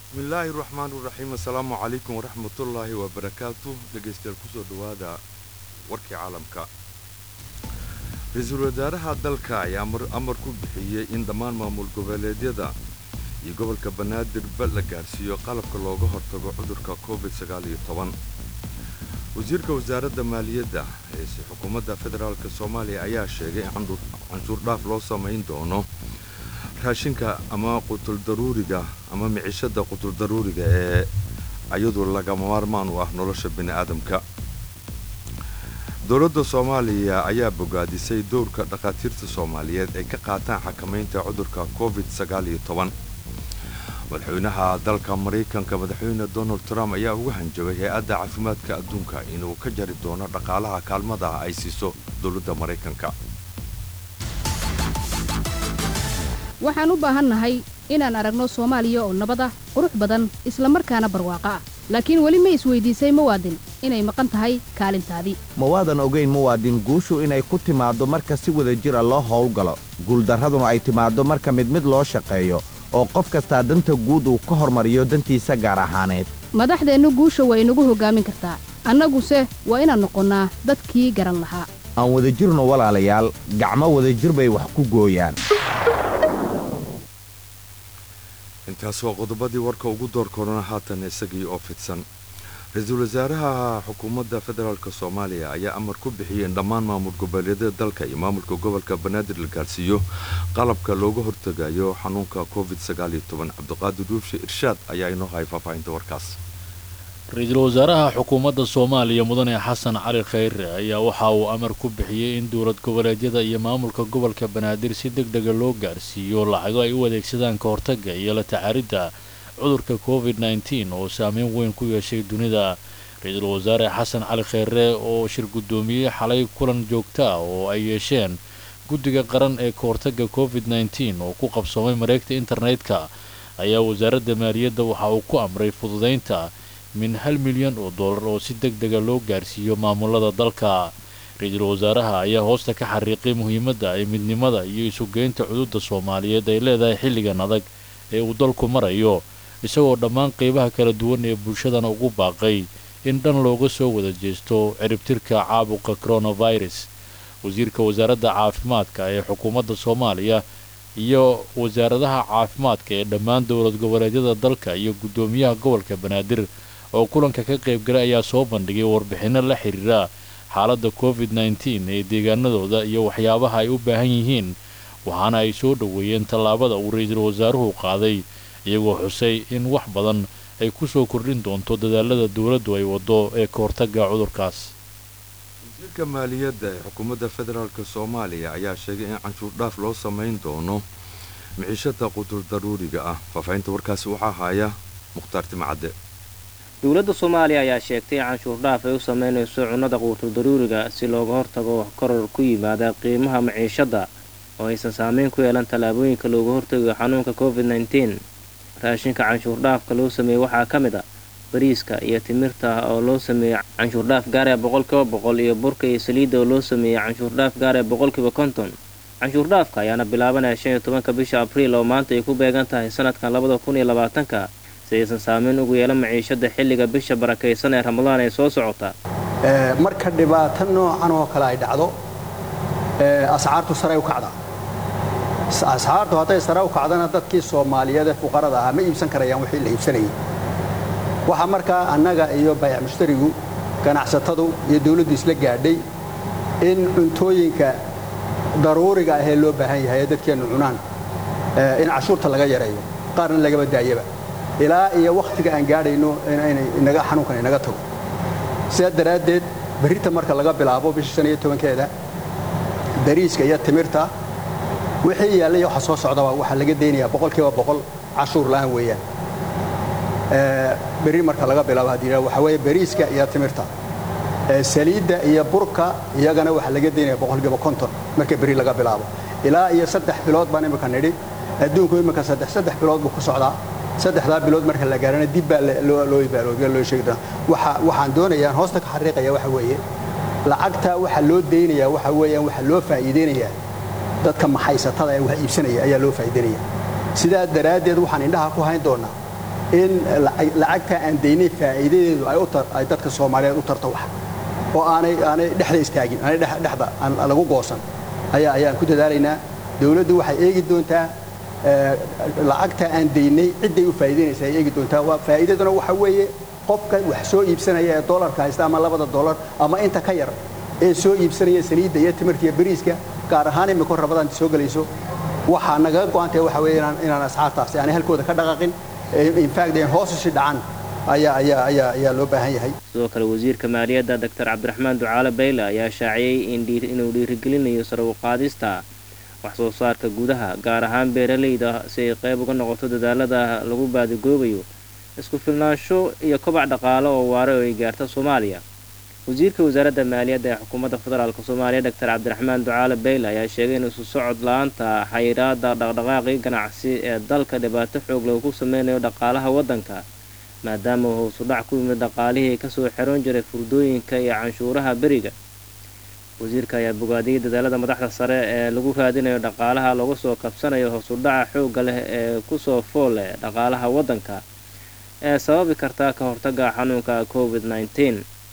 bismillaahi raxmaan iraxiim assalaamu calaykum waraxmatullaahi wabarakaatu dhegaystayaal kusoo dhowaada warkii caalamka ra-iisul wasaaraha dalka ayaa amar ku bixiyey in dhammaan maamul goboleedyada iyo gobolka banaadirba la gaarsiiyo qalabka looga hortago cudurka covid wasiirka wasaaradda maaliyadda ee xukuumadda federaalk soomaaliya ayaa sheegay in canshuur dhaaf loo samayn doono raashinka ama qutuldaruuriga ama micishada qutuldaruuriga ee ayadu lagama maarmaan u ah nolosha bini'aadamka dowladda soomaaliya ayaa bogaadisay dowrka dhakhaatiirta soomaaliyeed ay ka qaataan xakamaynta cudurka covid madaxweynaha dalka maraykanka madaxweyne donald trump ayaa uga hanjabay hay-adda caafimaadka adduunka inuu ka jari doono dhaqaalaha kaalmada ay siiso dowladda maraykanka waxaan u baahannahay inaan aragno soomaaliya oo nabad ah qurux badan isla markaana barwaaqo ah laakiin weli ma isweydiisay muwaadin inay maqan tahay kaalintaadii mawaadan ogayn muwaadin guushu inay ku timaaddo marka si wada jira loo howlgalo guuldarraduna ay timaaddo marka mid mid loo shaqeeyo oo qof kastaa danta guud uu ka hormariyo dantiisa gaar ahaaneed madaxdeennu guusha waa inagu hoggaamin kartaa annaguse waa inaan noqonnaa dadkii garan lahaa aan wadajirno walaalayaal gacmo wadajir bay wax ku gooyaan intaas waa qodobadii warka ugu door korona haatan isagii oo fidsan ra-iisul wasaaraha xukuumadda federaalk soomaaliya ayaa amar ku bixiyey in dhammaan maamul goboleedyada dalka iyo maamulka gobolka banaadir la gaarsiiyo qalabka looga hortegayo xanuunka covid cabdiqaadir duubshe irshaad ayaa inoo hayay faahfaahinta warkaas ra-iisul wasaaraha xukuumadda soomaaliya mudane xasan cali khayre ayaa waxa uu amar ku bixiyey in dowlad goboleedyada iyo maamulka gobolka banaadir si deg dega loo gaarsiiyo lacago ay u adeegsadaan ka hortagga iyo la tacaaridda cudurka covid nteen oo saameyn weyn ku yeeshay dunida ra-iisul wasaare xasan cali kheyre oo shir guddoomiyey xalay kulan joogto ah oo ay yeesheen guddiga qaran ee ka hortagga covid nteen oo ku qabsoomay mareegta internetka ayaa wasaaradda maaliyadda waxa uu ku amray fududaynta min hal milyan oo dollar oo si deg dega loo gaarsiiyo maamulada dalka ra-iisul wasaaraha ayaa hoosta ka xariiqay muhiimadda ay midnimada iyo isugeynta cududda soomaaliyeed ay leedahay xilligan adag ee uu dalku marayo isagoo dhammaan qeybaha kala duwan ee bulshadana ugu baaqay in dhan looga soo wada jeesto ciribtirka caabuqa coronavirus wasiirka wasaaradda caafimaadka ee xukuumadda soomaaliya iyo wasaaradaha caafimaadka ee dhammaan dowlad goboleedyada dalka iyo guddoomiyaha gobolka banaadir oo kulanka ka qaybgalay ayaa soo bandhigay warbixinno la xiriira xaaladda covid nteen ee deegaanadooda iyo waxyaabaha ay u baahan yihiin waxaana ay soo dhoweeyeen tallaabada uu ra-iisul wasaaruhu qaaday iyagoo xusay in wax badan ay ku soo kordhin doonto dadaalada dowladdu ay waddo ee ka hortagga cudurkaas wasiirka maaliyadda ee xukuumadda federaalk soomaaliya ayaa sheegay in canshuur dhaaf loo samayn doono miciishada qudur daruuriga ah faahfaahinta warkaasi waxaa haya mukhtaar timcadde dowladda soomaaliya ayaa sheegtay in canshuur dhaaf ay u sameynayso cunnada quutur daruuriga si looga hortago koror ku yimaada qiimaha maciishadda oo aysan saameyn ku yeelan tallaabooyinka looga hortagayo xanuunka covid nteen raashinka canshuur dhaafka loo sameeyey waxaa ka mid a bariiska iyo timirta oo loo sameeyey canshuur dhaaf gaaree boqolkiiba boqol iyo burka iyo saliidda oo loo sameeyey canshuur dhaaf gaaree boqolkiiba konton canshuur dhaafka ayaana bilaabanaya shan iyo tobanka bisha abriil oo maanta ay ku beegan tahay sanadkan labada kun iyo labaatanka si aysan saameyn ugu yeelan maciishada xilliga bisha barakaysan ee ramadaan ee soo socota marka dhibaato noocan oo kale ay dhacdo ascaartu saray u kacda asxaartu hadday sare u kacdana dadkii soomaaliyeed ee fuqarada ahaa ma iibsan karayaan wixii la iibsanayay waxaa markaa annaga iyo bayac mushtarigu ganacsatadu iyo dawladdu isla gaadhay in cuntooyinka daruuriga ahee loo baahan yahay ee dadkeennu cunaan in cashuurta laga yareeyo qaarna lagaba daayaba ilaa iyo wakhtiga aan gaadhayno inaga xanuunkan inaga tago sidaa daraaddeed berrita marka laga bilaabo bisha shan iyo tobankeeda bariiska iyo timirta wixii yaallay waxa soo socdaba waxaa laga daynayaa boqolkiiba boqol cashuur la'aan weeyaan berri marka laga bilaabo haddii waxa weeye bariiska iyo timirta saliidda iyo burka iyagana waxaa laga daynaya boqolkiiba konton marka berri laga bilaabo ilaa iyo saddex bilood baan imika nidhi adduunku imika saddex saddex bilood buu ku socdaa saddexdaa bilood marka la gaarana dib baa loo ibaaloobiya loo sheegi doonaa waxaan doonayaa hoosta ka xariiqaya waxa weeye lacagta waxa loo daynayaa waxa weeyaan waxa loo faa'iideynayaa dadka maxaysatada ee wax iibsanaya ayaa loo faa'iideynaya sidaa daraaddeed waxaan indhaha ku hayn doonaa in lacagta aan daynay faa'iidadeedu ay u tar ay dadka soomaaliyeed u tarto wax oo aanay aanay dhexda istaagin aanay dhexda aan lagu goosan ayaa ayaan ku dadaalaynaa dawladdu waxay eegi doontaa lacagta aan daynay cidday u faa'iidaynaysa ay eegi doontaa waa faa'iidaduna waxa weeye qofka wax soo iibsanaya ee doolarka haysta ama labada doolar ama inta ka yar ee soo iibsanaya saliidda iyo timirta iyo bariiska gaar ahaan imika rabadaan soo gelayso waxaa nagaga go'antahay waxa weeye inaan inaan asxaartaasi aanay halkooda ka dhaqaaqin in fact in hoos usi dhacan ayaa ayaa ayaa ayaa loo baahan yahay sidoo kale wasiirka maaliyadda doctor cabdiraxmaan ducaale bayle ayaa shaaciyey in inuu dhiirigelinayo sare u qaadista wax soo saarka gudaha gaar ahaan beeralayda si ay qayb uga noqoto dadaalada lagu baadigoobayo isku filnaansho iyo kobac dhaqaale oo waare oo ay gaarta soomaaliya wasiirka wasaaradda maaliyadda ee xukuumadda federaalk soomaaliya doctor cabdiraxmaan ducaale bayle ayaa sheegay in isu socod la-aanta xayiraada dhaqdhaqaaqii ganacsi ee dalka dhibaato xoog lagu ku sameynayo dhaqaalaha waddanka maadaama hoosu dhac ku yimid dhaqaalihii kasoo xiroon jiray furdooyinka iyo canshuuraha beriga wasiirka ayaa bogaadiyey dadaalada madaxda sare ee lagu raadinayo dhaqaalaha lagu soo kabsanayo hoosu dhaca xoogga leh ee kusoo fool leh dhaqaalaha waddanka ee sababi karta ka hortaga xanuunka covid nneteen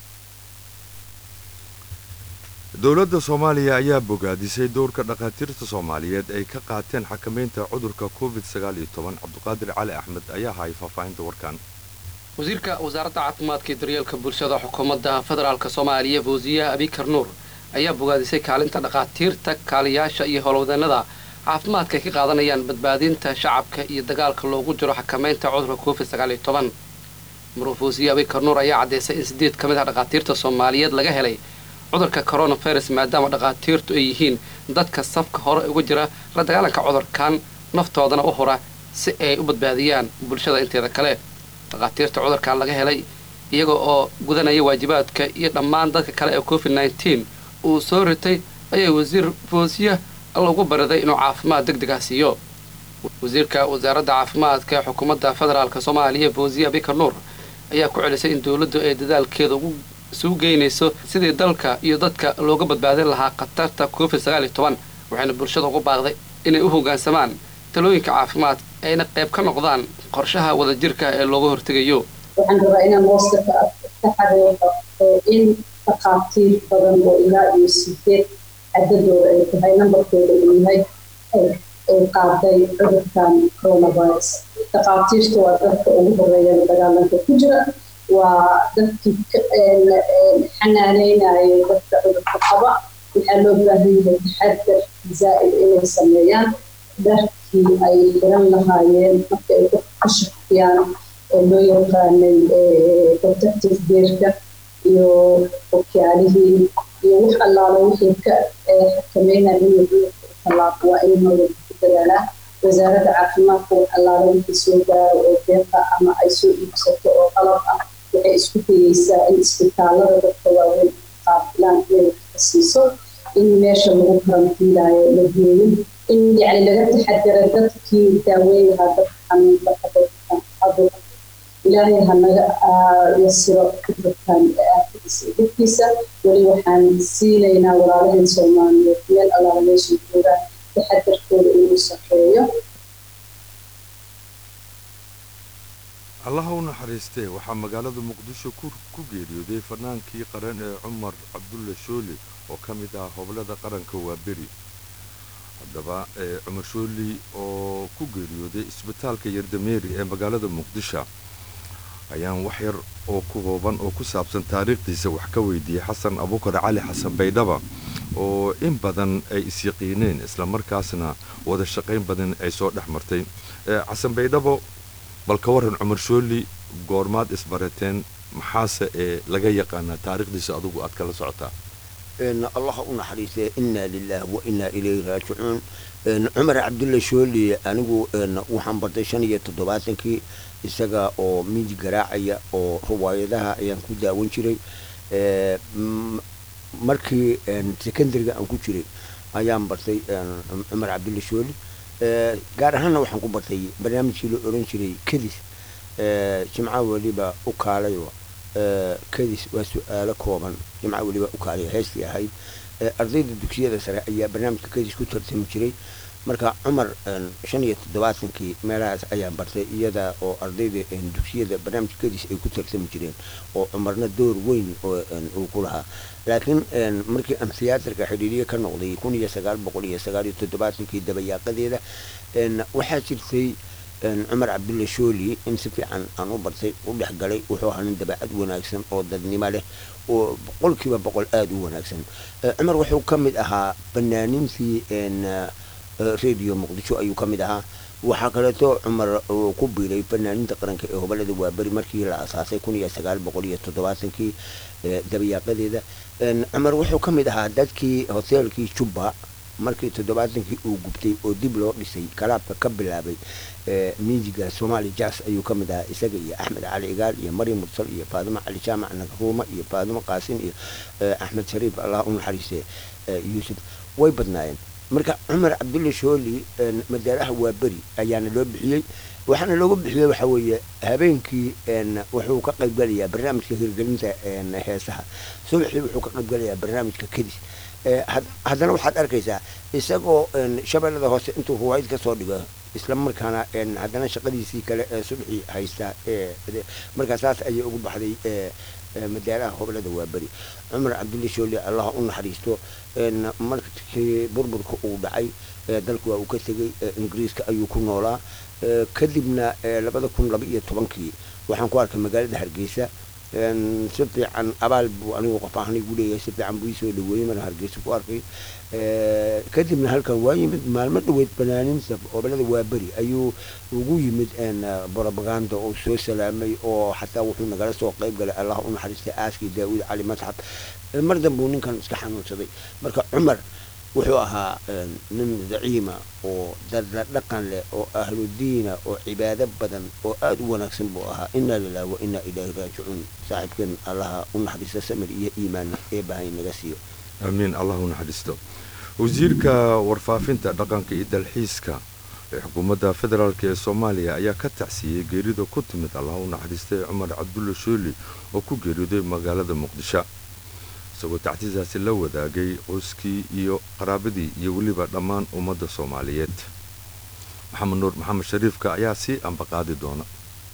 dowladda soomaaliya ayaa bogaadisay dowrka dhakhaatiirta soomaaliyeed ay ka qaateen xakamaynta cudurka covid sagaal iyo toban cabdiqaadir cali axmed ayaa hayay faahfaahinta warkan wasiirka wasaaradda caafimaadka iyo daryeelka bulshada xukuumadda federaalk soomaaliya fawsiya abikar nuur ayaa bogaadisay kaalinta dhakhaatiirta kaaliyaasha iyo howlwadeenada caafimaadka ay ka qaadanayaan badbaadinta shacabka iyo dagaalka loogu jiro xakamaynta cudurka covid sagaal iyo toban maruu fawsiya abikar nuur ayaa caddeysay in sideed ka mid ah dhakhaatiirta soomaaliyeed laga helay cudurka coronavirus maadaama dhakhaatiirtu ay yihiin dadka safka hore uga jira la dagaalanka cudurkan naftoodana u hura si ay u badbaadiyaan bulshada inteeda kale dhakhaatiirta cudurkan laga helay iyaga oo gudanaya waajibaadka iyo dhammaan dadka kale ee covid nneteen uu soo ritay ayaa wasiir foosiya lagu bariday inuu caafimaad deg deg ah siiyo wasiirka wasaaradda caafimaadka ee xukuumadda federaalk soomaaliya foosiya bikar nuur ayaa ku celisay in dowladdu ay dadaalkeeda ugu isugu geynayso sidii dalka iyo dadka looga badbaadin lahaa khatarta covid sagaal iyo toban waxayna bulshada ugu baaqday inay u hoggaansamaan talooyinka caafimaad ayna qayb ka noqdaan qorshaha wadajirka ee looga hortegayo waxaan rabaa inaan hoosta ka xareeqo in dhakhaatiir badan oo ilaa iyo sideed cadadooda ay tahay nambarkooda uu yahay ay qaaday cudurkan coronavirus dhakhaatiirta waa dadka ugu horeeya dagaalanka ku jira waa dadkii xanaaneynaya dadka cudurka qaba waxaa loo baahan yahay taxadar zaa'id inay sameeyaan dharkii ay xiran lahaayeen marka ay ka shaqiyaan ee loo yaqaanay protective gearka iyo okyaalihii iyo wax allaala wixii ka xakameynaya inuu cudurka tallaaqo waa in mawada ku dadaalaa wasaaradda caafimaadka wax allaala wixii soo gaaro oo deeqa ama ay soo iibsato oo qalab ah waxay isku dayeysaa in isbitaalada dadka waaweyn qaabilaan inay ka siiso in meesha lagu karantiilaayo la geeyo in yani laga taxadara dadkii daaweyn lahaa dadka xanuunka qabay ilaahay hanaga yasiro cudurkan aafidiisa dhibkiisa weli waxaan siinaynaa walaalaheen soomaaliyeed meel allaala meesha joogaan taxadarkooda inuu saxeeyo allaha u naxariistee waxaa magaalada muqdisho ku geeriyooday fanaankii qaran ee cumar cabdulle shooli oo ka mid ah hoblada qaranka waa beri haddaba cumar shooli oo ku geeriyooday isbitaalka yardameeri ee magaalada muqdisho ayaan wax yar oo ku hooban oo ku saabsan taariikhdiisa wax ka weydiiyey xasan abukar cali xasan baydhaba oo in badan ay isyaqiineen islamarkaasna wada shaqayn badan ay soo dhex martay xasan baydhabo bal ka waran cumar shooli goormaad isbarateen maxaase ee laga yaqaanaa taariikhdiisa adugu aad kala socotaa allah u naxariistay inaa lilah wa inaa ilayhi raajicuun cumar cabdulle shooli anigu waxaan bartay shan iyo toddobaatankii isaga oo midi garaacaya oo riwaayadaha ayaan ku daawan jiray markii secondariga aan ku jiray ayaan bartay cumar cabdulle shooli gaar ahaanna waxaan ku bartay barnaamijkii la oran jiray kadis jimca weliba u kaalayo kadis waa su-aalo kooban jimca weliba u kaalayo heestii ahayd ardayda dugsiyada sare ayaa barnaamijka kadis ku tartami jiray marka cumar shan iyo toddobaatankii meelahaas ayaan bartay iyada oo ardayda dugsiyada barnaamijkadiis ay ku tartami jireen oo cumarna door weyn uu ku lahaa laakiin markii aan thiyaatarka xidhiiriye ka noqday kun iyo sagaal boqol iyo sagaal iyo toddobaatankii dabayaaqadeeda waxaa jirtay cumar cabdulle shooli in si fiican aan u bartay u dhex galay wuxuu ahaa nin dabeecad wanaagsan oo dadnimo leh oo boqolkiiba boqol aada u wanaagsan cumar wuxuu ka mid ahaa banaanintii radio muqdisho ayuu ka mid ahaa waxaa kaleeto cumar uu ku biiray fanaaninta qaranka ee gobolada waaberi markii la asaasay kun iyo sagaal boqol iyo toddobaatankii dabayaaqadeeda cumar wuxuu ka mid ahaa dadkii hoteelkii jubba markii toddobaatankii uu gubtay oo dib loo dhisay kalaabka ka bilaabay miijiga somaali jas ayuu ka mid ahaa isaga iyo axmed cali igaal iyo maryam mursal iyo faadimo cali jaamac nagruuma iyo faadimo qaasin iyo axmed shariif allah u naxariiste yuusuf way badnaayeen marka cumar cabdulle shooli madaaraha waa beri ayaana loo bixiyey waxaana loogu bixiyey waxa weeye habeenkii wuxuu ka qaybgalayaa barnaamijka hirgelinta heesaha subaxii wuxuu ka qaybgalayaa barnaamijka kadis haddana waxaad arkaysaa isagoo shabeellada hoose intuu ruwaayad ka soo dhigo isla markaana haddana shaqadiisii kale ee subaxii haysta markaa saas ayay ugu baxday madaaraha gobolada waaberi cumar cabdulle shooli allah u naxariisto markii burburka uu dhacay dalku waa uu ka tegey ingiriiska ayuu ku noolaa kadibna labada kun laba iyo tobankii waxaan ku arkay magaalada hargeysa si fiican abaal buu anigu qof ahaan igu leeyahay si fiican buu isoo dhaweeyey maraan hargeysa ku arkay kadibna halkan waa yimid maalmo dhaweyd banaaninta gobolada waaberi ayuu ugu yimid brobaganda oo soo salaamay oo xataa wuxuu nagala soo qayb galay allah u naxariistay aaskii daawud cali masxab mar dambuu ninkan iska xanuunsaday marka cumar wuxuu ahaa nin daciima oo dadla dhaqan leh oo ahludiina oo cibaado badan oo aada u wanaagsan buu ahaa inaa lilah wa inaa ilaahi raajicuun saaxiibkeen allaha u naxariista samir iyo iimaan ee bahay naga siiyo aamiin allah u naxariisto wasiirka warfaafinta dhaqanka iyo dalxiiska ee xukuumadda federaalk ee soomaaliya ayaa ka tacsiiyey geerida ku timid allah u naxariistay cumar cabdulle shooli oo ku geeriyooday magaalada muqdisho isagoo tactiisaasi la wadaagay qoyskii iyo qaraabadii iyo weliba dhammaan ummadda soomaaliyeed maxamed nuur maxamed shariifka ayaa sii ambaqaadi doona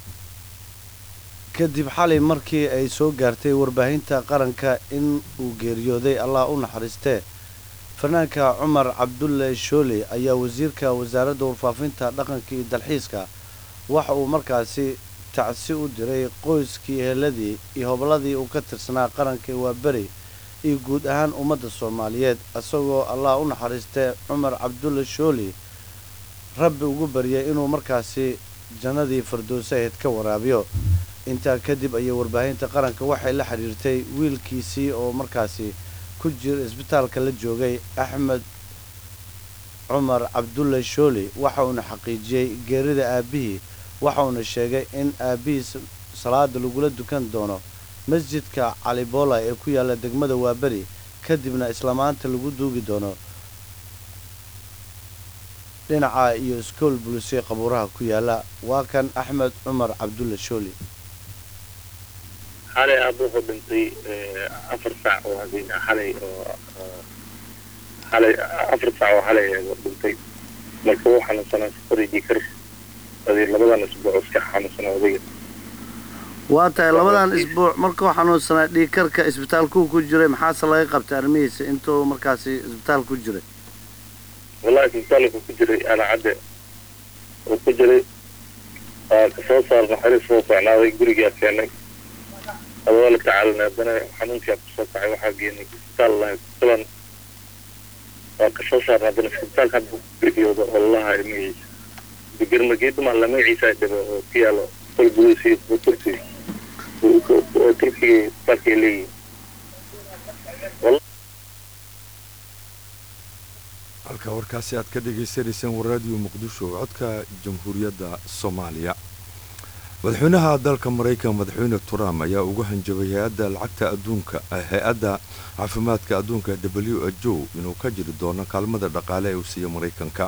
kadib xalay markii ay soo gaartay warbaahinta qaranka in uu geeriyooday allah u naxariistee fanaanka cumar cabdulle shooley ayaa wasiirka wasaaradda warfaafinta dhaqanka iyo dalxiiska waxa uu markaasi tacsi u diray qoyskii heeladii iyo hobladii uu ka tirsanaa qaranka waa beri iyo guud ahaan ummadda soomaaliyeed isagoo allah u naxariistee cumar cabdulle shooli rabbi ugu baryay inuu markaasi jannadii firdowsaheed ka waraabiyo intaa kadib ayay warbaahinta qaranka waxay la xidhiirtay wiilkiisii oo markaasi ku jira isbitaalka la joogay axmed cumar cabdulle shooli waxa uuna xaqiijiyey geerida aabbihii waxa uuna sheegay in aabbihii salaada lagula dukan doono masjidka calibola ee ku yaalla degmada waaberi kadibna islamaanta lagu duugi doono dhinaca iyo iskool bulisey qabuuraha ku yaalla waa kan axmed cumar cabdulle shooli xalay aaba wuxuu dhintay afar saac oo habeen xalay oo xalay afar saac oo xalay dhintay marka wuu xanuunsanaa safari jikar adi labadan isbuuc iska xanuunsanaa odayga waa tahay labadan isbuuc markuu xanuunsanaa dhiikarka isbitaalkuu ku jiray maxaase laga qabtay arrimihiisa intuu markaasi isbitaal ku jiray wallahi isbitaalka ku jiray alacadde uu ku jiray waa kasoo saarna xaris soo socnaaday gurigaa keenay adoo la tacaalinay haddana xanuunkaa kusoo kacay waxaa geenay isbitaal lahay kulan waa kasoo saarna haddana isbitaalka hadda geeriyooda oo lalahaa magaciisa bigermageeduma la magaciisa dhibo oo ku yaalo kolgudiisi turki oo turkiga isbitaalka ay leeyihin halka warkaasi aad ka dhagaysanayseen waraadiyo muqdisho codka jamhuuriyadda soomaaliya madaxweynaha dalka maraykan madaxweyne trump ayaa ugu hanjabay hay-adda lacagta adduunka hay-adda caafimaadka adduunka w h o inuu ka jiri doono kaalmada dhaqaale ee uu siiya maraykanka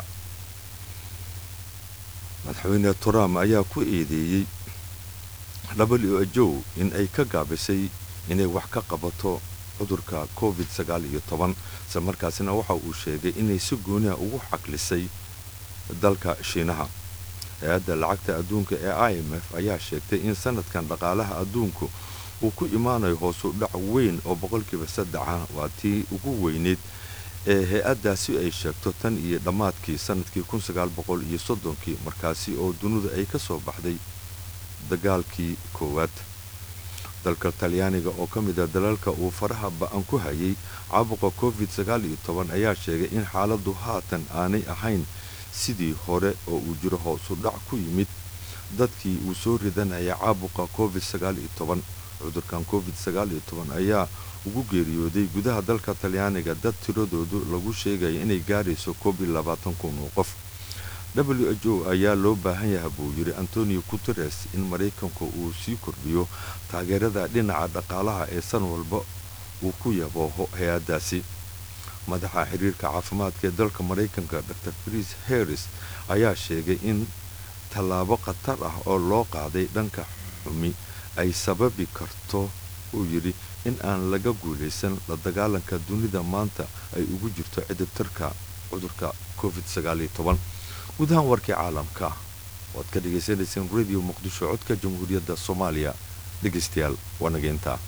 madaxweyne trump ayaa ku eedeeyey w h o in ay ka gaabisay inay wax ka qabato cudurka covid sagaal iyo toban isla markaasina waxa uu sheegay inay si gooniha ugu xaqlisay dalka shiinaha hay-adda lacagta adduunka ee i m f ayaa sheegtay in sanadkan dhaqaalaha adduunku uu ku imaanayo hoosu dhac weyn oo boqolkiiba saddexa waa tii ugu weyneyd ee hay-addaasi ay sheegto tan iyo dhammaadkii sanadkii kun sagaal boqol iyo soddonkii markaasi oo dunidu ay ka soo baxday dagaalkii koowaad dalka talyaaniga oo ka mid a dalalka uu faraha ba-an ku hayay caabuqa covid sagaal iyo toban ayaa sheegay in xaaladdu haatan aanay ahayn sidii hore oo uu jiro hoosu dhac ku yimid dadkii uu soo ridanaya caabuqa covid sagaal iyo toban cudurkan covid sagaal iyo toban ayaa ugu geeriyooday gudaha dalka talyaaniga dad tiradoodu lagu sheegaya inay gaarayso koob iyo labaatan kun oo qof w h o ayaa loo baahan yaha buu yidhi antonio guteres in maraykanku uu sii kordhiyo taageerada dhinaca dhaqaalaha ee san walba uu ku yabooho hay-addaasi madaxa xiriirka caafimaadka ee dalka maraykanka dor chris harris ayaa sheegay in tallaabo khatar ah oo loo qaaday dhanka xumi ay sababi karto uu yidhi in aan laga guulaysan la dagaalanka dunida maanta ay ugu jirto cidibtirka cudurka covid sagaaliyo toban gudahaan warkii caalamka waad ka dhagaysanayseen radio muqdisho codka jamhuuriyadda soomaaliya dhegaystayaal waa nageyntaa